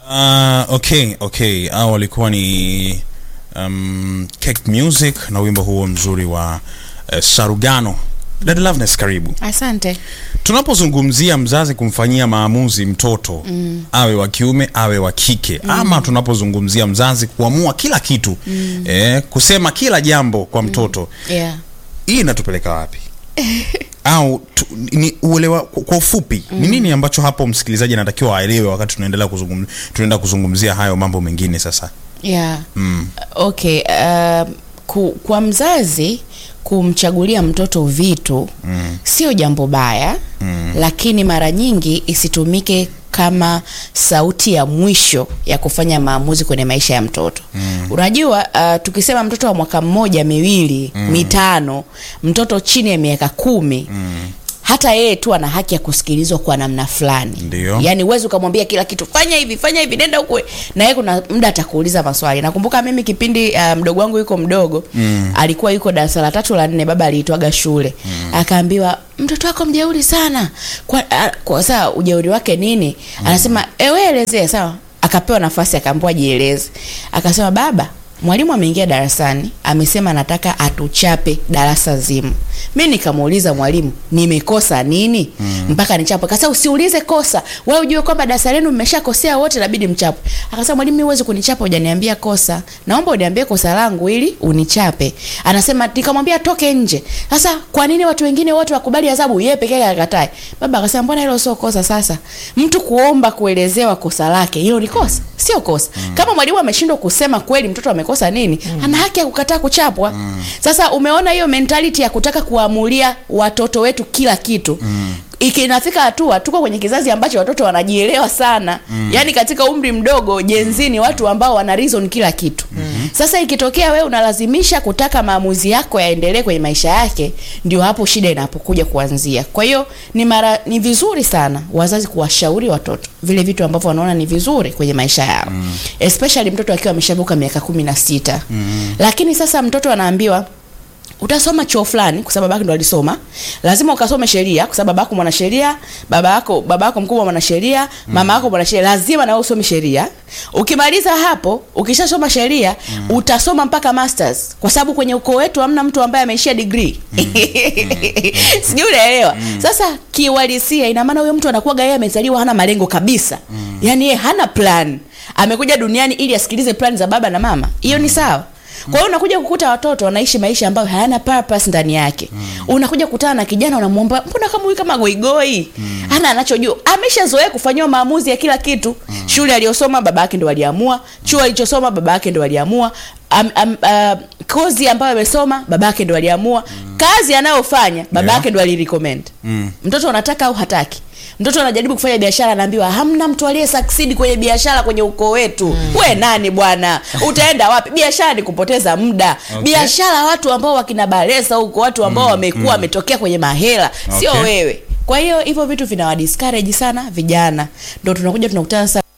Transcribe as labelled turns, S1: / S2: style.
S1: Uh, okay okay hao walikuwa ni um, Cake Music na wimbo huo mzuri wa uh, Sarugano. Dada Loveness, karibu.
S2: Asante.
S1: Tunapozungumzia mzazi kumfanyia maamuzi mtoto mm. awe wa kiume awe wa kike mm. ama tunapozungumzia mzazi kuamua kila kitu mm. eh, kusema kila jambo kwa mtoto
S2: Yeah.
S1: hii inatupeleka wapi? au tu, ni uelewa kwa ufupi ni nini ambacho hapo msikilizaji anatakiwa aelewe wakati tunaendelea kuzungum, tunaenda kuzungumzia hayo mambo mengine sasa
S2: Yeah.
S1: mm.
S2: Okay, uh, ku, kwa mzazi kumchagulia mtoto vitu mm. sio jambo baya mm. lakini mara nyingi isitumike kama sauti ya mwisho ya kufanya maamuzi kwenye maisha ya mtoto mm. unajua uh, tukisema mtoto wa mwaka mmoja miwili mm. mitano mtoto chini ya miaka kumi mm hata yeye tu ana haki ya kusikilizwa kwa namna fulani
S1: Ndio.
S2: yaani uwezi ukamwambia kila kitu fanya hivi fanya hivi nenda huko na yeye kuna muda atakuuliza maswali nakumbuka mimi kipindi uh, mdogo wangu yuko mdogo mm. alikuwa yuko darasa la tatu la nne baba aliitwaga shule mm. akaambiwa mtoto wako mjeuri sana kwa, a, kwa saa ujeuri wake nini mm. anasema ewe elezea sawa akapewa nafasi akaambiwa jieleze akasema baba mwalimu ameingia darasani amesema anataka atuchape darasa zima mi nikamuuliza mwalimu nimekosa nini mm. mpaka nichape kasa usiulize kosa we ujue kwamba darasa lenu mmeshakosea wote nabidi mchape akasema mwalimu mi huwezi kunichapa hujaniambia kosa naomba uniambie kosa langu ili unichape anasema nikamwambia toke nje sasa kwa nini watu wengine wote wakubali adhabu yeye pekee yake akatae baba akasema mbona hilo sio kosa sasa mtu kuomba kuelezewa kosa lake hilo ni kosa sio kosa mm. kama mwalimu ameshindwa kusema kweli mtoto amekosa nini mm. ana haki ya kukataa kuchapwa mm. sasa umeona hiyo mentality ya kutaka kuamulia watoto wetu kila kitu mm ikinafika hatua tuko kwenye kizazi ambacho watoto wanajielewa sana mm. yaani katika umri mdogo jenzi ni watu ambao wana reason kila kitu mm. sasa ikitokea wewe unalazimisha kutaka maamuzi yako yaendelee kwenye maisha yake ndio hapo shida inapokuja kuanzia kwa hiyo ni mara ni vizuri sana wazazi kuwashauri watoto vile vitu ambavyo wanaona ni vizuri kwenye maisha yao mm. especially mtoto akiwa ameshavuka miaka kumi na sita mm. lakini sasa mtoto anaambiwa utasoma chuo fulani kwa sababu babako ndo alisoma lazima ukasome sheria kwa sababu babako mwanasheria baba yako baba yako mkubwa mwanasheria mm. mama yako mwanasheria lazima na wewe usome sheria ukimaliza hapo ukishasoma sheria mm. utasoma mpaka masters kwa sababu kwenye ukoo wetu hamna mtu ambaye ameishia degree mm. sijui unaelewa mm. sasa kiuhalisia ina maana huyo mtu anakuwaga yeye amezaliwa hana malengo kabisa mm. yaani yeye hana plan amekuja duniani ili asikilize plan za baba na mama hiyo ni sawa kwa hiyo unakuja kukuta watoto wanaishi maisha ambayo hayana purpose ndani yake mm. unakuja kukutana na kijana unamwomba mbona kama huyu kama goigoi mm. ana anachojua ameshazoea kufanyiwa maamuzi ya kila kitu mm. shule aliyosoma baba yake ndo aliamua chuo alichosoma baba yake ndo aliamua am, am, uh, kozi ambayo amesoma baba yake ndo aliamua mm. kazi anayofanya baba
S1: Yeah.
S2: yake ndo alirecommend
S1: Mm.
S2: mtoto anataka au hataki mtoto anajaribu kufanya biashara anaambiwa hamna mtu aliye succeed kwenye biashara kwenye ukoo wetu mm. we nani bwana utaenda wapi biashara ni kupoteza muda
S1: Okay.
S2: biashara watu ambao wakina baresa huko watu ambao wamekuwa wametokea kwenye mahela sio
S1: Okay.
S2: wewe kwa hiyo hivyo vitu vinawadiscourage sana vijana ndo tunakuja tunakutana sasa